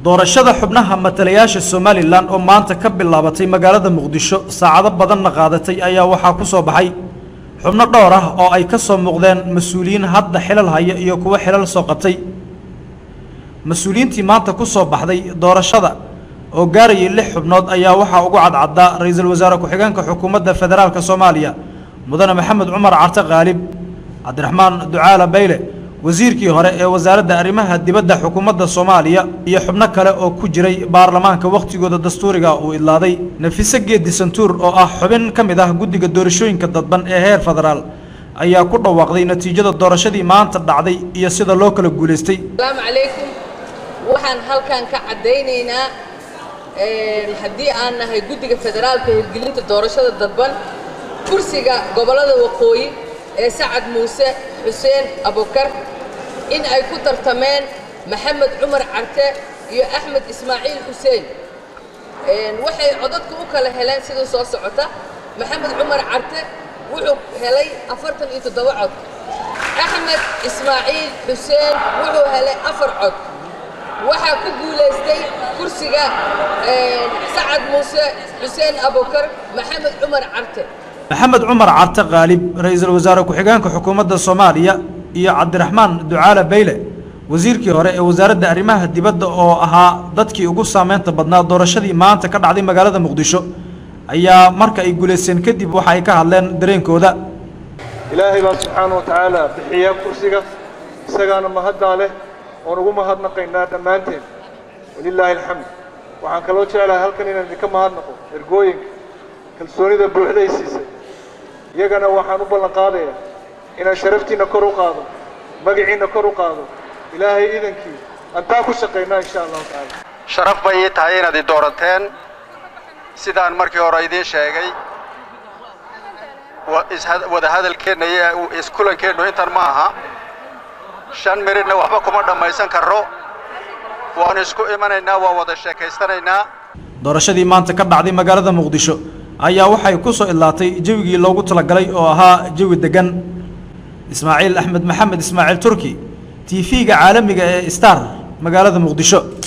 doorashada xubnaha matalayaasha somalilan oo maanta ka bilaabatay magaalada muqdisho saacado badanna qaadatay ayaa waxaa ku soo baxay xubno dhowr ah oo ay ka soo muuqdeen mas-uuliyiin hadda xilal haya iyo kuwo xilal soo qabtay mas-uuliyiintii maanta ku soo baxday doorashada oo gaarayay lix xubnood ayaa waxaa ugu cadcaddaa ra-iisul wasaare ku-xigeenka xukuumadda federaalka soomaaliya mudane maxamed cumar carte khaalib cabdiraxmaan ducaala bayle wasiirkii hore ee wasaaradda arrimaha dibadda xukuumadda soomaaliya iyo xubno kale oo ku jiray baarlamaanka wakhtigooda dastuuriga uu idlaaday nafise geedi santuur oo ah xubin ka mid ah guddiga doorashooyinka dadban ee heer federaal ayaa ku dhawaaqday natiijada doorashadii maanta dhacday iyo sida loo kala guulaystay asalaamu calaykum waxaan halkan ka caddaynaynaa haddii aan nahay guddiga federaalka hirgelinta doorashada dadban kursiga gobollada waqooyi ee sacad muuse xuseen abukar in ay ku tartameen maxamed cumar carte iyo axmed ismaaciil xuseen waxay codadka u kala heleen sida soo socota maxamed cumar carte wuxuu helay afartan iyo toddoba cod axmed ismaaciil xuseen wuxuu helay afar cod waxaa ku guulaystay kursiga sacad muuse xuseen abukar maxamed cumar carte maxamed cumar carte khaalib ra-iisul wasaare ku-xigeenka xukuumadda soomaaliya iyo cabdiraxmaan ducaala bayle wasiirkii hore ee wasaaradda arrimaha dibadda oo ahaa dadkii ugu saameynta badnaa doorashadii maanta ka dhacday magaalada muqdisho ayaa marka ay guulaysteen kadib waxa ay ka hadleen dareenkooda ilaahay baa subxaana wa tacaala bixiya kursiga isagaana mahaddaa leh oon ugu mahadnaqaynaa dhammaanteen walilaahi alxamd waxaan kaloo jeclahay halkan inaan idinka mahadnaqo ergooyinka kalsoonida buuxday siisay iyagana waxaan u ballan qaadayaa inaan sharaftiinna kor u qaado magaciinna kor u qaado ilaahay idankii antaa ku shaqaynaa insha allahu tacaala sharaf bay ii tahay inaad i doorateen sidaan markii hore idiin sheegay wada hadalkeenna iyo iskulankeennu intan ma aha shan miridna waxba kuma dhammaysan karro waan isku imanaynaa waan wada sheekaystanaynaa doorashadii maanta ka dhacday magaalada muqdisho ayaa waxay ku soo idlaatay jawigii loogu talagalay oo ahaa jawi deggan ismaaciil axmed maxamed ismaaciil turki t v-ga caalamiga ee star magaalada muqdisho